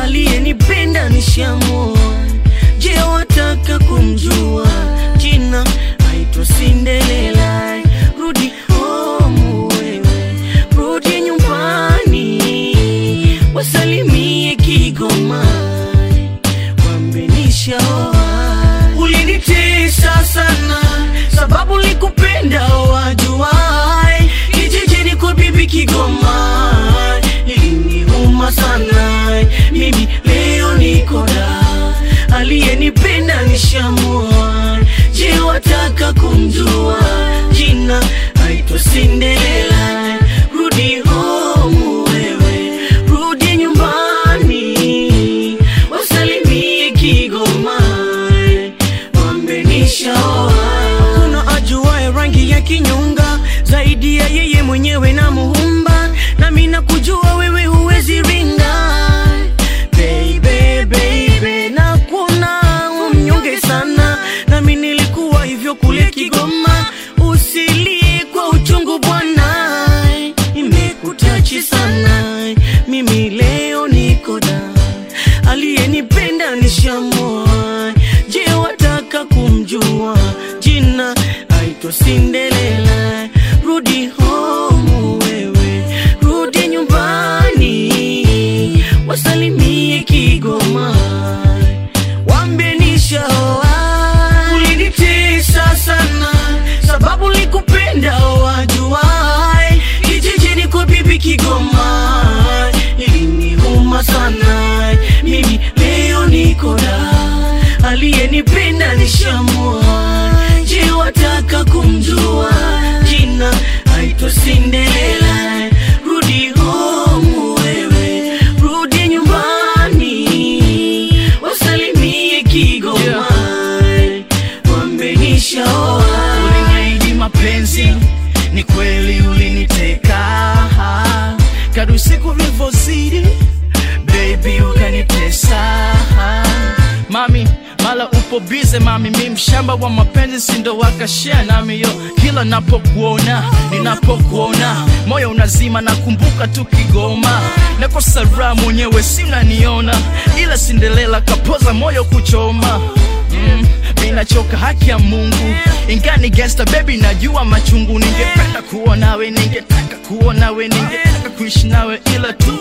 aliyenipenda nishamua. Je, wataka kumjua jina? Aitwa Cinderella. Rudi home wewe, rudi nyumbani, wasalimie Kigoma, wambe nishaoa. Ulinitesa sana sababu likupenda wajuai, kijijini kwa bibi Kigoma iliniuma sana. Mimi leo niko da, aliyenipenda nishamua. Je, wataka kumjua jina? Aitwa Cinderella. Rudi home wewe, rudi nyumbani, wasalimie Kigoma, wambe nishaoa. Kuna ajuaye rangi ya kinyonga zaidi ya yeye mwenyewe na muumba, nami nakujua wewe huwezi ringa baby, baby, na kuna umnyonge sana, nami nilikuwa hivyo kule Kigoma. Usilie kwa uchungu bwana, imekutachi sana. Mimi leo niko da, aliyenipenda nishamua. Je, wataka kumjua jina? Aitwa Cinderella. Rudi home wewe, rudi nyumbani, wasalimie Kigoma, wambie nishaoa. Ulinitesa sana sababu likupenda wajuai, kijijini kwa bibi Kigoma iliniuma sana. Mimi leo niko da, aliyenipenda nishamua. Je, wataka kumjua jina? Aitwa Cinderella. Rudi home wewe, rudi nyumbani, wasalimie Kigoma, wambe nishaoa. Uliniahidi mapenzi, ni kweli uliniteka. Kadri siku vilivyozidi, baby ukanitesa. Mami, mala upo bize mami, mi mshamba wa mapenzi, sindo wakashare nami yo. Kila napokuona, ninapokuona, moyo unazima, nakumbuka tu Kigoma. Nakosa raha mwenyewe, si unaniona, ila Cinderella kapoza moyo kuchoma mm, minachoka haki ya Mungu ingani gangsta baby, najua machungu. Ningependa kuwa nawe, ningetaka kuwa nawe, ningetaka kuishi nawe, ila tu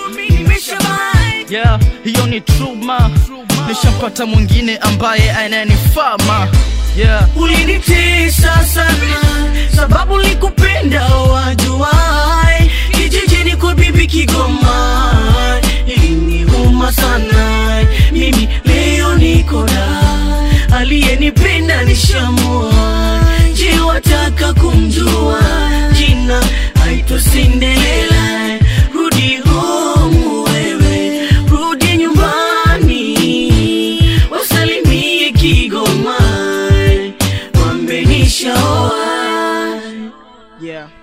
yeah, hiyo ni truma. Nishampata mwingine ambaye ananifaa ma yeah. Ulinitesa sana sababu likupenda wajuai, kijijini kwa bibi Kigoma iliniuma sana. Mimi leo niko da, aliyenipenda nishamua. Je, wataka kumjua jina? Aitwa Cinderella. Rudi home wewe, rudi nyumbani, wasalimie Kigoma, wambe nishaoa. Yeah.